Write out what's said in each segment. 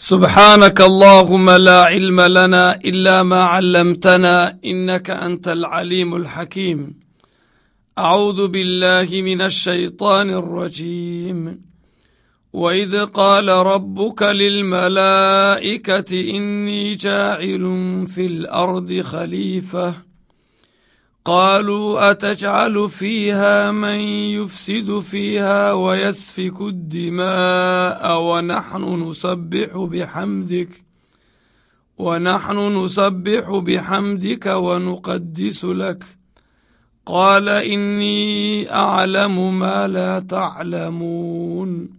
سبحانك اللهم لا علم لنا إلا ما علمتنا إنك أنت العليم الحكيم أعوذ بالله من الشيطان الرجيم وإذ قال ربك للملائكة إني جاعل في الأرض خليفة قالوا أتجعل فيها من يفسد فيها ويسفك الدماء ونحن نسبح بحمدك ونحن نسبح بحمدك ونقدس لك قال إني أعلم ما لا تعلمون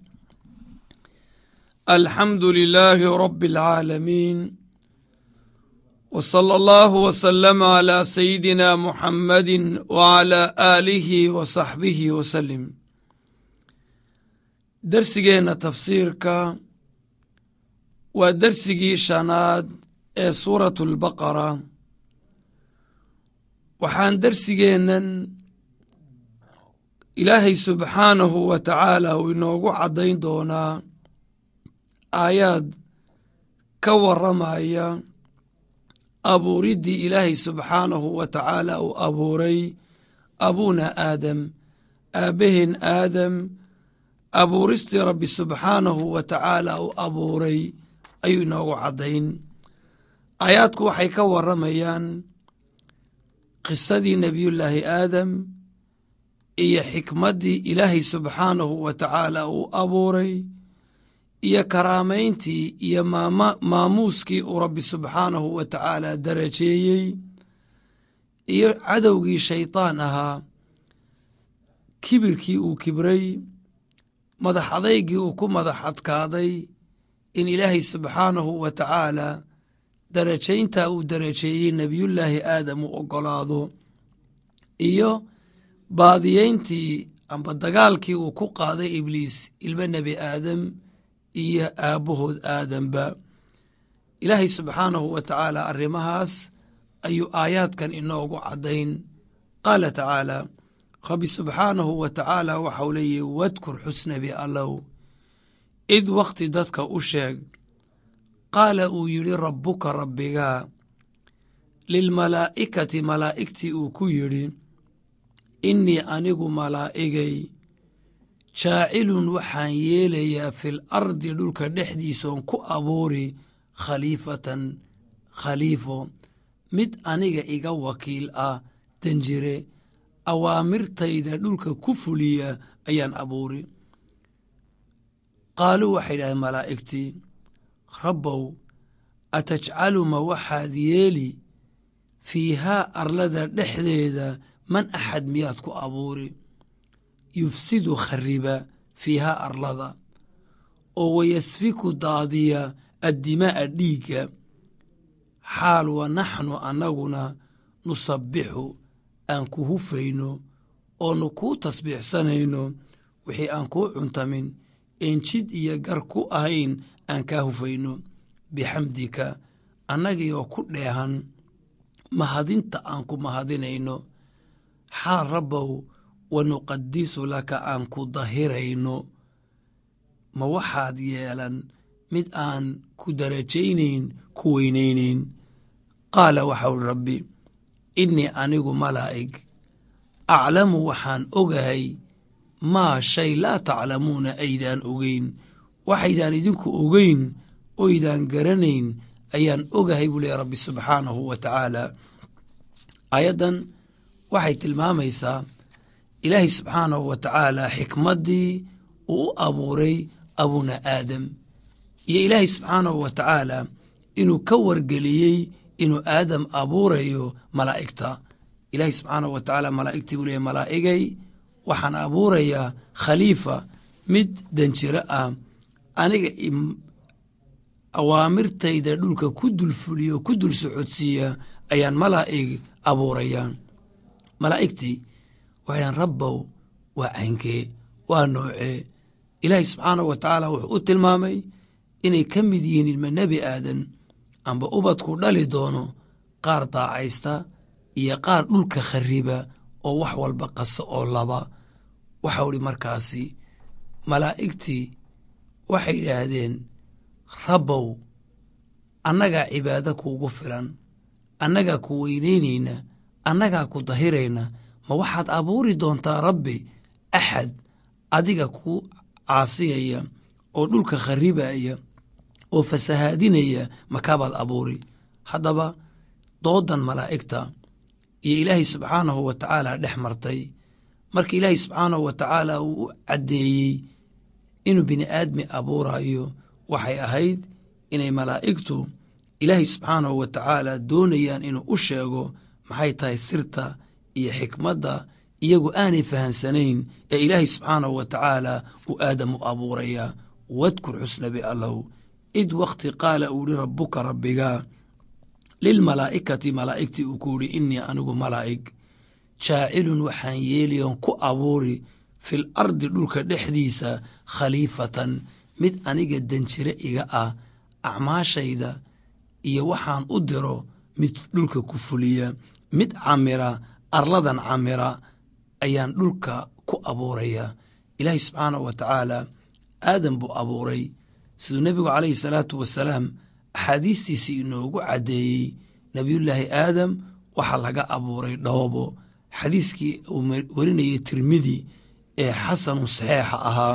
الحمد لله رب العالمين وصلى الله وسلم على سيدنا محمد وعلى آله وصحبه وسلم darsigeena tafsiirka waa darsigii shanaad ee suuratu lbaqara waxaan darsigeennan ilaahay subxaanahu wa tacaala uu inoogu caddayn doonaa aayaad ka waramaya abuuriddii ilaahay subxaanahu wa tacaala uu abuuray abuuna aadam aabbaheen aadam abuuristii rabbi subxaanahu wa tacaala uu abuuray ayuu inoogu caddayn aayaadku waxay ka waramayaan qisadii nebiyullaahi aadam iyo xikmaddii ilaahay subxaanahu wa tacaala uu abuuray iyo karaamayntii iyo maamuuskii uu rabbi subxaanahu wa tacaala darajeeyey iyo cadowgii shaydaan ahaa kibirkii uu kibray madax adaygii uu ku madax adkaaday in ilaahay subxaanahu wa tacaala darajayntaa uu darajeeyey nebiyullaahi aadam uu oggolaado iyo baadiyeyntii amba dagaalkii uu ku qaaday ibliis ilmo nebi aadam iyo aabbahood aadamba ilaahay subxaanahu wa tacaala arrimahaas ayuu aayaadkan inoogu caddayn qaala tacaala rabbi subxaanahu wa tacaala waxau leeyahy wadkur xusnabi allow id wakhti dadka u sheeg qaala uu yidhi rabbuka rabbigaa lilmalaa'ikati malaa'igtii uu ku yidhi innii anigu malaa'igay jaacilun waxaan yeelayaa fil ardi dhulka dhexdiisaon ku abuuri khaliifatan khaliifo mid aniga iga wakiil ah danjire awaamirtayda dhulka ku fuliya ayaan abuuri qaaluu waxay dhahdeen malaa'igtii rabbow atajcalu ma waxaad yeeli fiihaa arlada dhexdeeda man axad miyaad ku abuuri yufsidu khariba fiihaa arlada oo wayasfiku daadiya addimaa'a dhiigga xaal wa naxnu annaguna nusabbixu aan ku hufayno oonu kuu tasbiixsanayno wixii aan kuu cuntamin een jid iyo gar ku ahayn aan kaa hufayno bixamdika annagii oo ku dheehan mahadinta aan ku mahadinayno xaal rabbow wa nuqadisu laka aan ku dahirayno ma waxaad yeelan mid aan ku darajaynayn ku weynaynayn qaala waxau rabbi innii anigu malaa'ig aclamu waxaan ogahay maa shay laa taclamuuna aydaan ogeyn waxaydaan idinku ogeyn oydaan garanayn ayaan ogahay buu leeya rabbi subxaanahu wa tacaala aayaddan waxay tilmaamaysaa ilaahay subxaanahu wa tacaala xikmaddii uu u abuuray abuna aadam iyo ilaahay subxaanahu wa tacaala inuu ka wargeliyey inuu aadam abuurayo malaa'igta ilaahay subxaanahu wa tacaala malaa'igtii buu leeyahy malaa'igay waxaan abuurayaa khaliifa mid danjiro ah aniga awaamirtayda dhulka ku dul fuliyo ku dul socodsiiya ayaan malaa'ig abuurayaa malaa'igtii waxaydaan rabbow waa caynkee waa noocee ilaahay subxaanahu wa tacaala wuxuu u tilmaamay inay ka mid yihiin ilma nebi aadan amba ubadku dhali doono qaar daacaysta iyo qaar dhulka khariba oo wax walba qasa oo laba waxau idhi markaasi malaa'igtii waxay yidhaahdeen rabbow annagaa cibaado kuugu filan annagaa ku weynaynayna annagaa ku dahirayna ma waxaad abuuri doontaa rabbi axad adiga ku caasiyaya oo dhulka kharibaya oo fasahaadinaya makaabaad abuuri haddaba doodan malaa'igta iyo ilaahay subxaanahu wa tacaala dhex martay marka ilaahay subxaanahu wa tacaala uu u caddeeyey inuu bini aadmi abuurayo waxay ahayd inay malaa'igtu ilaahay subxaanahu wa tacaala doonayaan inuu u sheego maxay tahay sirta iyo xikmadda iyagu aanay fahansanayn ee ilaahay subxaanahu wa tacaala uu aadam u abuuraya wadkur xusnabi allow id wakti qaala uu yihi rabbuka rabbiga lilmalaa'ikati malaa'igtii uu ku yihi innii anigu malaa'ig jaacilun waxaan yeeliyoon ku abuuri fil ardi dhulka dhexdiisa khaliifatan mid aniga danjire iga ah acmaashayda iyo waxaan u diro mid dhulka ku fuliya mid camira arladan camira ayaan dhulka ku abuuraya ilaahay subxaanahu wa tacaala aadam buu abuuray siduu nebigu calayhi salaatu wasalaam axaadiistiisii inoogu caddeeyey nebiyullaahi aadam waxaa laga abuuray dhoobo xadiiskii uu warinayay tirmidi ee xasanu saxeixa ahaa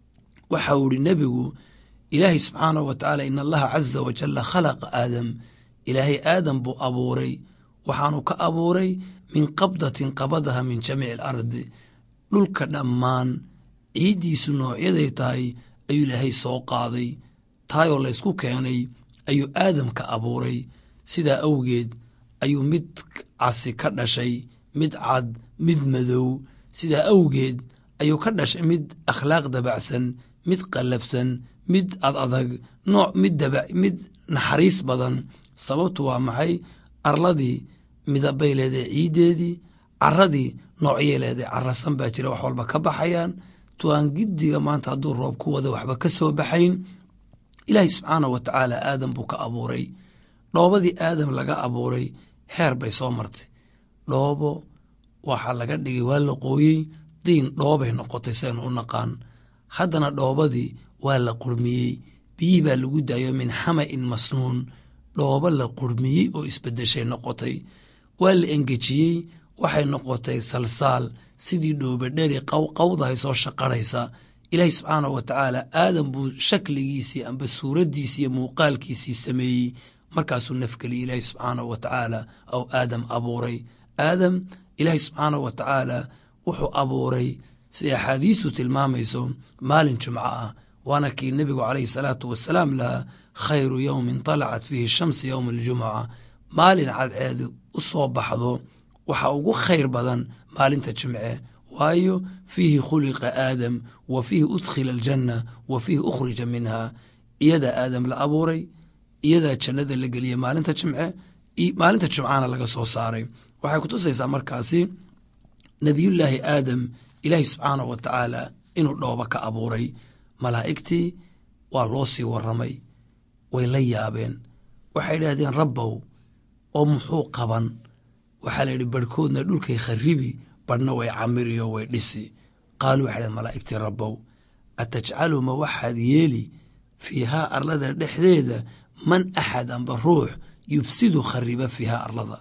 waxa uu ihi nebigu ilaahay subxaanahu wa tacaala in allaha caza wajalla khalaqa aadam ilaahay aadam buu abuuray waxaanu ka abuuray min qabdatin qabadaha min jamiici alardi dhulka dhammaan ciiddiisu noocyaday tahay ayuu ilaahay soo qaaday taayoo laysku keenay ayuu aadam ka abuuray sidaa awgeed ayuu mid casi ka dhashay mid cad mid madow sidaa awgeed ayuu ka dhashay mid akhlaaq dabacsan mid qallafsan mid ad adag nooc mid daba mid naxariis badan sababtu waa maxay arladii midabay leedahay ciiddeedii caradii noocyay leedahay carasan baa jira wax walba ka baxayaan tuaan giddiga maanta hadduu roob ku wada waxba ka soo baxayn ilaahay subxaanah wa tacaala aadam buu ka abuuray dhoobadii aadam laga abuuray heer bay soo martay dhoobo waxaa laga dhigay waa la qooyey diin dhoobay noqotay saynu u naqaan haddana dhoobadii waa la qurmiyey biyihii baa lagu daayo min xama'in masnuun dhoobo la qurmiyey oo isbedeshay noqotay waa la engejiyey waxay noqotay salsaal sidii dhoobadheri qawqawdahay soo shaqarhaysa ilaahay subxaanahu wa tacaala aadam buu shakligiisii amba suuraddiisii iyo muuqaalkiisii sameeyey markaasuu nafgeliyey ilaahay subxaanahu wa tacaala ou aadam abuuray aadam ilaahay subxaanahu wa tacaala wuxuu abuuray si axaadiistu tilmaamayso maalin jumco ah waana kii nebigu calayhi salaatu wasalaam lahaa khayru yowmin talacat fiihi shamsi yowma aljumuca maalin cadceedu u soo baxdo waxaa ugu khayr badan maalinta jimce waayo fiihi khuliqa aadam wa fiihi udkhila aljanna wa fiihi ukhrija minha iyadaa aadam la abuuray iyadaa jannada la geliyey maalinta jimce maalinta jimcana laga soo saaray waxay kutusaysaa markaasi nebiyullaahi aadam ilaahi subxaanahu wa tacaala inuu dhooba ka abuuray malaa'igtii waa loo sii waramay way la yaabeen waxay idhaahdeen rabbow oo muxuu qaban waxaa la yidhi barhkoodna dhulkay kharibi badhna way camiriyo way dhisi qaaluu waxay dhaheen malaa'igtii rabbow atajcalu ma waxaad yeeli fiihaa arlada dhexdeeda man axad amba ruux yufsidu khariba fiihaa arlada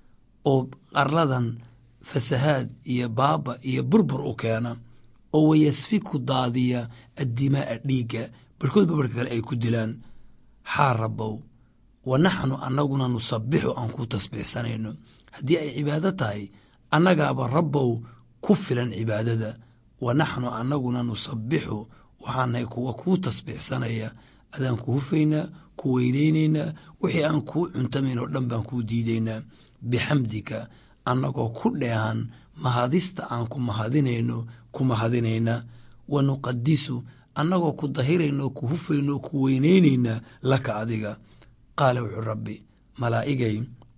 oo arladan fasahaad iyo baaba iyo burbur u keena oo wayasfiku daadiya addimaaa dhiigga barhkoodba barhka kale ay ku dilaan xaa rabbow wa naxnu annaguna nusabixu aan ku tasbiixsanayno haddii ay cibaado tahay annagaaba rabbow ku filan cibaadada wa naxnu annaguna nusabixu waxaanahay kuwa kuu tasbiixsanaya adaan ku hufaynaa ku weynaynaynaa wixii aan kuu cuntamayn oo dhan baan kuu diidaynaa bixamdika annagoo ku dheehan mahadista aan ku mahadinayno ku mahadinayna wa nuqadisu annagoo ku dahirayno ku hufayno ku weynaynaynaa laka adiga qaala wuxuu rabbi malaa'igay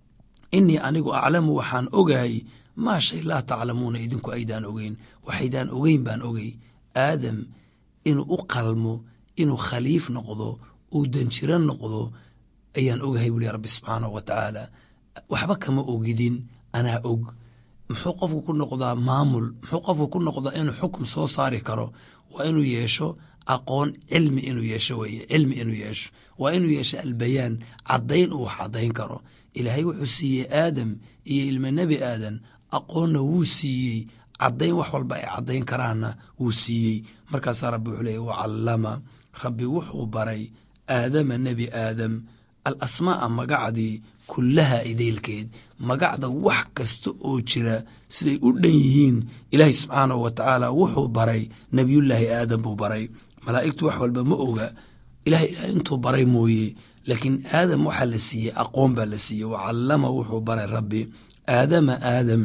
innii anigu aclamu waxaan ogahay maa shay laa taclamuuna idinku aydaan ogeyn waxaydaan ogeyn baan ogey aadam inuu u qalmo inuu khaliif noqdo uu danjiro noqdo ayaan ogahay buuli rabbi subxaanahu wa tacaala waxba kama ogidin anaa og muxuu qofku ku noqdaa maamul muxuu qofku ku noqdaa inuu xukum soo saari karo waa inuu yeesho aqoon cilmi inuu yeesho weeye cilmi inuu yeesho waa inuu yeesho albayaan caddayn uu wax caddayn karo ilaahay wuxuu siiyey aadam iyo ilma nebi aadan aqoonna wuu siiyey caddayn wax walba ay caddayn karaanna wuu siiyey markaasaa rabbi wuxuu leeyay wacallama rabbi wuxuu baray aadama nebi aadam al asmaa'a magacdii kullaha idaylkeed magacda wax kasta oo jira siday u dhan yihiin ilaahay subxaanahu wa tacaala wuxuu baray nebiyullaahi aadam buu baray malaa'igtu wax walba ma oga ilahay ilaah intuu baray mooye laakiin aadam waxaa la siiyey aqoon baa la siiyey wacallama wuxuu baray rabbi aadama aadam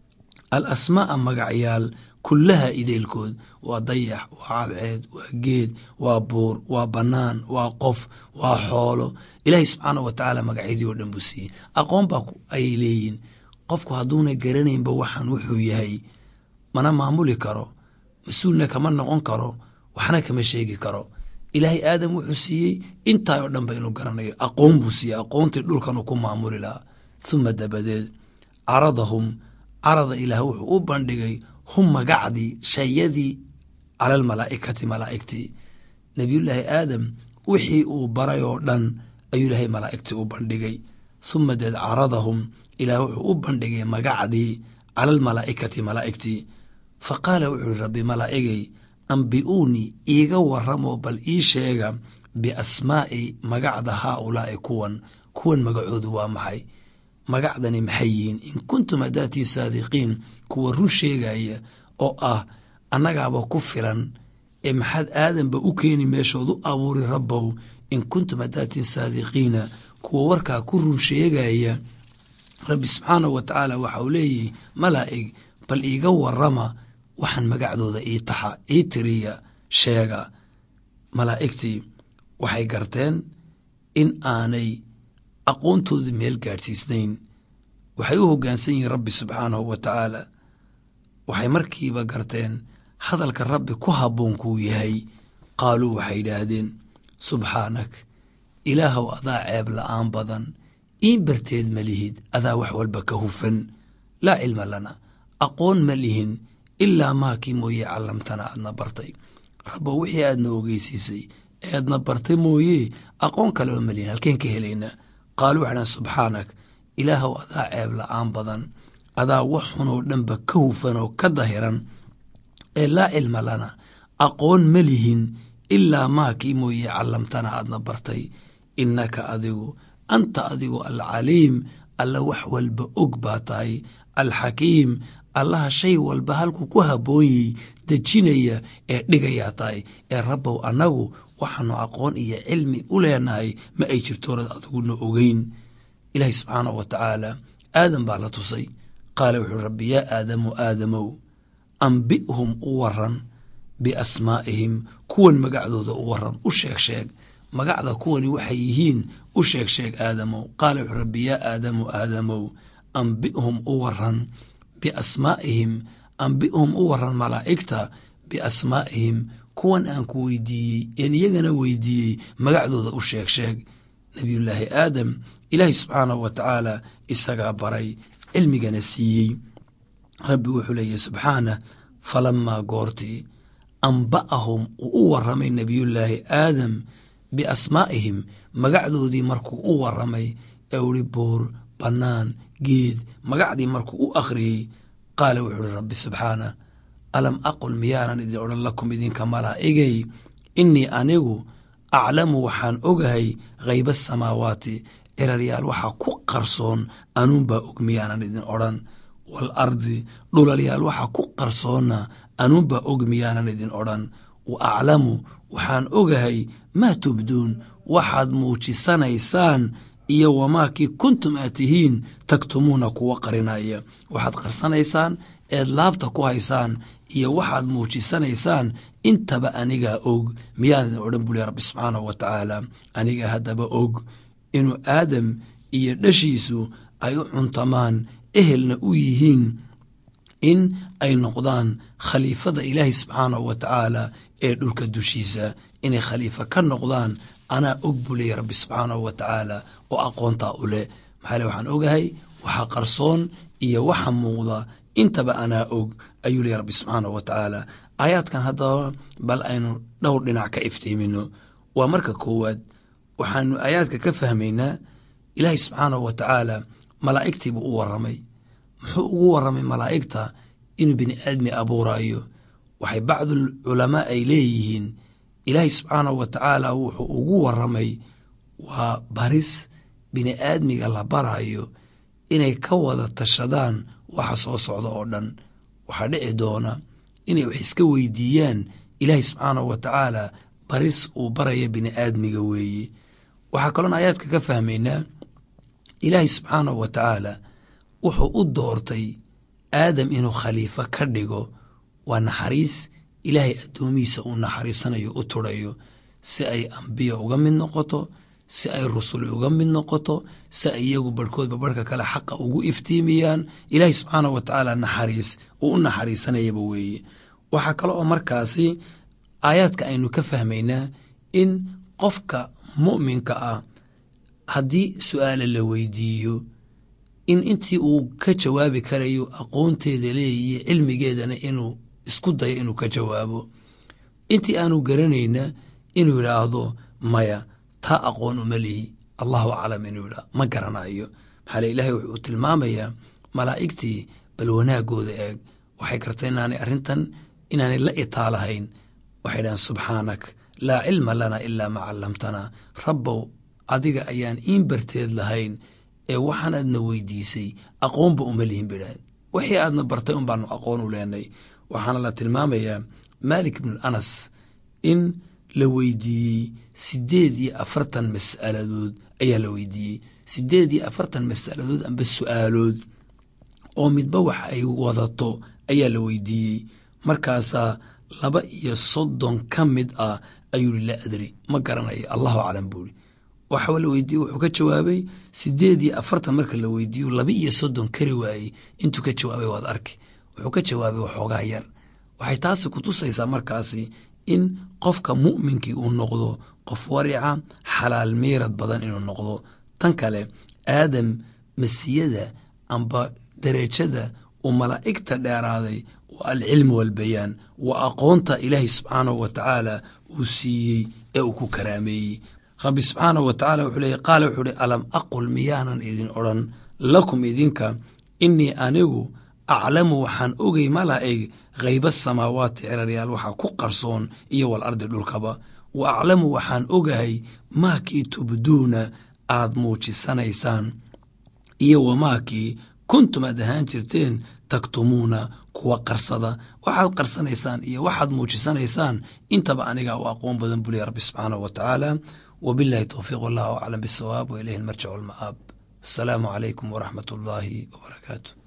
al asmaa'a magacyaal kullaha ideylkood waa dayax waa cadceed waa geed waa buur waa bannaan waa qof waa xoolo ilaahay subxaanah wa tacaala magacyadii oo dhan buu siiyey aqoon baa ayay leeyihin qofku hadduuna garanaynba waxaan wuxuu yahay mana maamuli karo mas-uulna kama noqon karo waxna kama sheegi karo ilaahay aadam wuxuu siiyey intaa oo dhanba inuu garanayo aqoon buu siiyey aqoontii dhulkanuu ku maamuli lahaa huma dabadeed caradahum carada ilaah wuxuu u bandhigay hum magacdii shayadii cala almalaa'ikati malaa'igtii nebiyullaahi aadam wixii uu baray oo dhan ayuu ilaahay malaa'igtii u bandhigay huma deed caradahum ilaah wuxuu u bandhigay magacdii cala almalaa'ikati malaa'igtii fa qaala wuxuu ihi rabbi malaa'igay ambi'uunii iiga warramoo bal ii sheega biasmaa'i magacda haa ulaa'i kuwan kuwan magacoodu waa maxay magacdani maxay yihiin in kuntum hadaatiin saadiqiin kuwa run sheegaya oo ah annagaaba ku filan ee maxaad aadanba u keeni meeshood u abuuri rabbow in kuntum hadaatiin saadiqiina kuwa warkaa ku run sheegaya rabbi subxaanahu wa tacaala waxa uu leeyihi malaa'ig bal iiga warrama waxaan magacdooda ii taxa ii tiriya sheega malaa'igtii waxay garteen in aanay aqoontoodii meel gaadhsiisnayn waxay u hoggaansan yihiin rabbi subxaanahu wa tacaala waxay markiiba garteen hadalka rabbi ku habboon kuu yahay qaaluu waxay yidhaahdeen subxaanak ilaahow adaa ceeb la'aan badan iin barteed ma lihid adaa wax walba ka hufan laa cilma lana aqoon ma lihin ilaa maakii mooye callamtana aadna bartay rabbo wixii aadna ogeysiisay ee aadna bartay mooye aqoon kaleba ma lihin halkeen ka helaynaa qaaluu waxay dhahan subxaanak ilaahow adaa ceeb la'aan badan adaa wax xunoo dhanba ka hufan oo ka dahiran ee laa cilma lana aqoon ma lihin ilaa maakii mooye callamtana aadna bartay innaka adigu anta adigu alcaliim alla wax walba og baa tahay alxakiim allaha shay walba halkuu ku habboonyey dejinaya ee dhigayaa tahay ee rabbow annagu waxaanu aqoon iyo cilmi u leenahay ma ay jirtoonad adiguna ogeyn ilaahi subxaanahu wa tacaala aadam baa la tusay qaala wuxuui rabbi yaa aadamu aadamow ambi'hum u waran biasmaa'ihim kuwan magacdooda u waran u sheeg sheeg magacda kuwani waxay yihiin u sheeg sheeg aadamow qaala wuxuu rabbi yaa aadamu aadamow ambi'hum u waran biasmaa'ihim ambi'hum u waran malaa'igta biasmaa'ihim kuwan aan ku weydiiyey een iyagana weydiiyey magacdooda u sheeg sheeg nebiyullaahi aadam ilaahi subxaanahu wa tacaala isagaa baray cilmigana siiyey rabbi wuxuu leeyahy subxaanah falamaa goortii amba'ahum uu u waramay nebiyullaahi aadam biasmaa'ihim magacdoodii markuu u waramay ee uhi buur bannaan geed magacdii markuu u akhriyey qaala wuxuu uhi rabbi subxaanah alam aqul miyaanan idin odhan lakum idinka malaa'igay innii anigu aclamu waxaan ogahay khayba asamaawaati ciraryaal waxaa ku qarsoon anuunbaa og miyaanan idin odhan wal ardi dhulalyaal waxaa ku qarsoonna anuunbaa og miyaanan idin odhan wa aclamu waxaan ogahay maa tubduun waxaad muujisanaysaan iyo wamaakii kuntum aad tihiin tagtumuuna kuwa qarinaya waxaad qarsanaysaan eed laabta ku haysaan iyo waxaad muujisanaysaan intaba anigaa og miyaan idin odhan buli rabbi subxaanahu wa tacaala anigaa haddaba og inuu aadam iyo dhashiisu ay u cuntamaan ehelna u yihiin in ay noqdaan khaliifada ilaahi subxaanahu wa tacaala ee dhulka dushiisa inay khaliifo ka noqdaan anaa og buu leeya rabbi subxaanahu wa tacaala oo aqoontaa u leh maxaale waxaan ogahay waxa qarsoon iyo waxa muuqda intaba anaa og ayuu leeya rabbi subxaanahu wa tacaala aayaadkan haddaba bal aynu dhowr dhinac ka iftiimino waa marka koowaad waxaanu aayaadka ka fahmaynaa ilaahay subxaanahu wa tacaala malaa'igtii buu u warramay muxuu ugu warramay malaa'igta inuu bini aadmi abuurayo waxay bacdul culamaa ay leeyihiin ilaahay subxaanahu wa tacaala wuxuu ugu warramay waa baris bini aadmiga la barayo inay ka wada tashadaan waxa soo socda oo dhan waxaa dhici doona inay wax iska weydiiyaan ilaahay subxaanahu wa tacaala baris uu baraya bini aadmiga weeye waxaa kaloon aayaadka ka fahmaynaa ilaahay subxaanahu wa tacaala wuxuu u doortay aadam inuu khaliifo ka dhigo waa naxariis ilaahay addoomihiisa uu naxariisanayo u turayo si ay ambiya uga mid noqoto si ay rusuli uga mid noqoto si ay iyagu barhkoodba barhka kale xaqa ugu iftiimiyaan ilaahay subxaanahu wa tacaala naxariis uu u naxariisanayaba weeye waxaa kale oo markaasi aayaadka aynu ka fahmaynaa in qofka mu'minka ah haddii su-aala la weydiiyo in intii uu ka jawaabi karayo aqoonteeda leeyiyo cilmigeedana inuu isku dayo inuu ka jawaabo intii aanu garanayna inuu yidhaahdo maya taa aqoon uma lihi allahu aclam inuu yidhaah ma garanayo maxaa le ilaahay wuxuu tilmaamayaa malaa'igtii bal wanaagooda eeg waxay gartay inaanay arrintan inaanay la itaalahayn waxay dhahaan subxaanak laa cilma lana ilaa ma callamtanaa rabbow adiga ayaan iin barteed lahayn ee waxaan aadna weydiisay aqoonba uma lihin bay dhahdeen wixii aadna bartay un baanu aqoon u leenay waxaana la tilmaamayaa maalik ibnu anas in la weydiiyey sideed iyo afartan mas'aladood ayaa la weydiiyey sideed iyo afartan mas'aladood amba su-aalood oo midba wax ay wadato ayaa la weydiiyey markaasaa laba iyo soddon ka mid ah ayuu yihi laa adri ma garanayo allahu aclam buuri waxa la weydiiye wuxuu ka jawaabay sideed iyo afartan marka la weydiiyo laba iyo soddon kari waayey intuu ka jawaabay waad arki wuxuu ka jawaabay waxoogaa yar waxay taasi kutusaysaa markaasi in qofka mu'minkii uu noqdo qof warica xalaal miirad badan inuu noqdo tan kale aadam masiyada amba derajada uu malaa'igta dheeraaday waa alcilmu walbayaan waa aqoonta ilaahay subxaanahu wa tacaala uu siiyey ee uu ku karaameeyey rabbi subxaanahu wa tacala wuxuu leeyay qaala wuxuu uhi alam aqul miyaanan idin odhan lakum idinka innii anigu aclamu waxaan ogay malaa'ig khayba samaawaati ciraryaal waxaa ku qarsoon iyo wal ardi dhulkaba wa aclamu waxaan ogahay maakii tubduuna aad muujisanaysaan iyo wamaakii kuntum aad ahaan jirteen taktumuuna kuwa qarsada waxaad qarsanaysaan iyo waxaad muujisanaysaan intaba aniga u aqoon badan buu leey rabbi subxaanahu wa tacaala wabillahi towfiiq wallahu aclam bisawaab wa ilayhi almarjic walma'aab asalaamu calaykum waraxmat ullaahi wabarakaatu